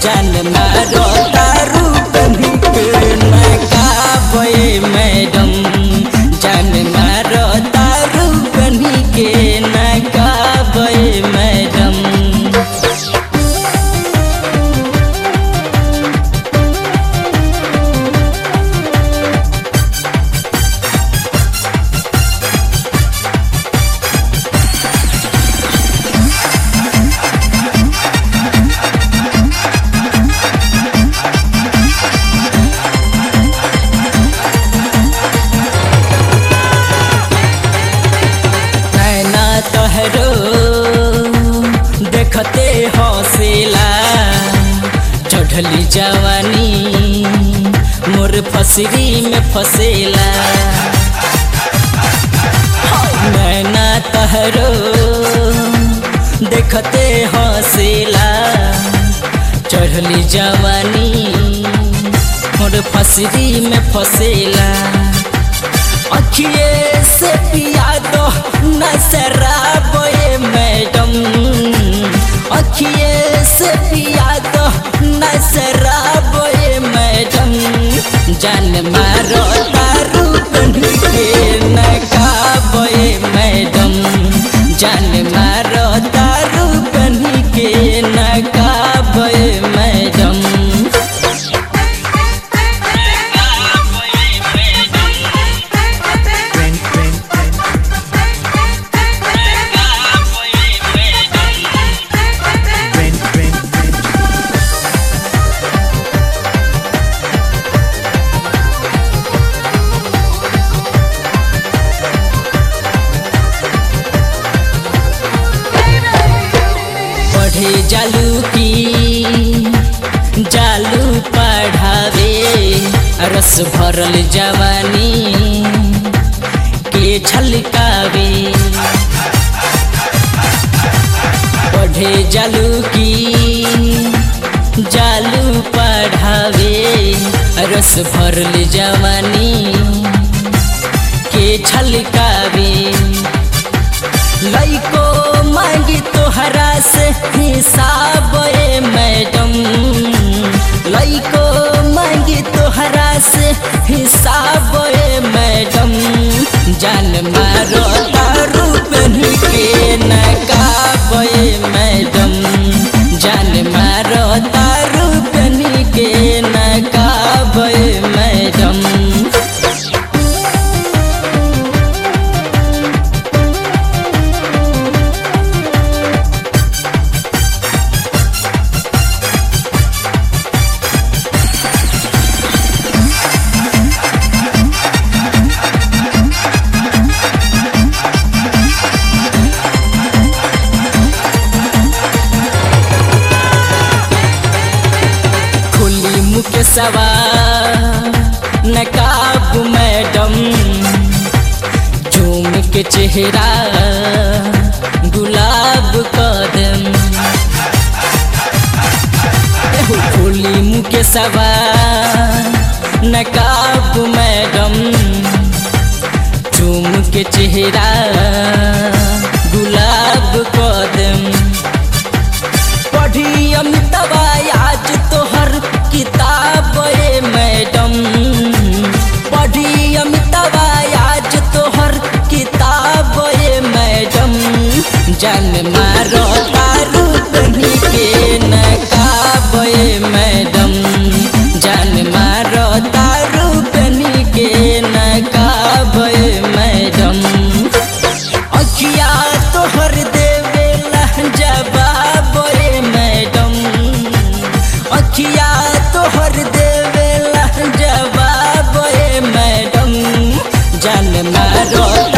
जान मारो दारू बनी के नकाबे मैडम जान मारो दारू बनी के नकाबे मैडम नैना तोहरो देखते हौसला चढ़ली जवानी मोर फसरी में फसेला नैना तोहरो देखते हौसला चढ़ली जवानी मोर फसरी में फसेला अखिए से पिया दो नजराब ये मैडम अखिए से पिया दो नजराब ये मैडम जान मारो दारू बन के नकाब ये मैडम जान मारो दारू बन के नकाब ये मैडम पढ़े जालू की जालू पढ़ावे रस भरल जवानी के छलकावे पढ़े जालू की जालू पढ़ावे रस भरल जवानी के छलकावे लइको मांगी तोहरा से हिसाब ए मैडम लइको मांगी तोहरा से हिसाब ए मैडम जान मारो दारू बन के नकाब ए मैडम जान मारो दारू बन के नकाब ए मैडम खुली मुख सवा नकाब मैडम झूम के चेहरा गुलाब कदम एहो खुली मुख सवा नकाब मैडम झूम के चेहरा गुलाब कदम पढ़ी अमितवा आज तोहर किताब ए मैडम पढ़ी अमितवा आज तोहर किताब ए मैडम जान मारो दारू बनी के नकाब ए मैडम जान मारो दारू बनी के नकाब ए मैडम अखिया तोहर देवेला जवाब ए मैडम अखिया तोहर देवेला जवाब ए मैडम जान मारो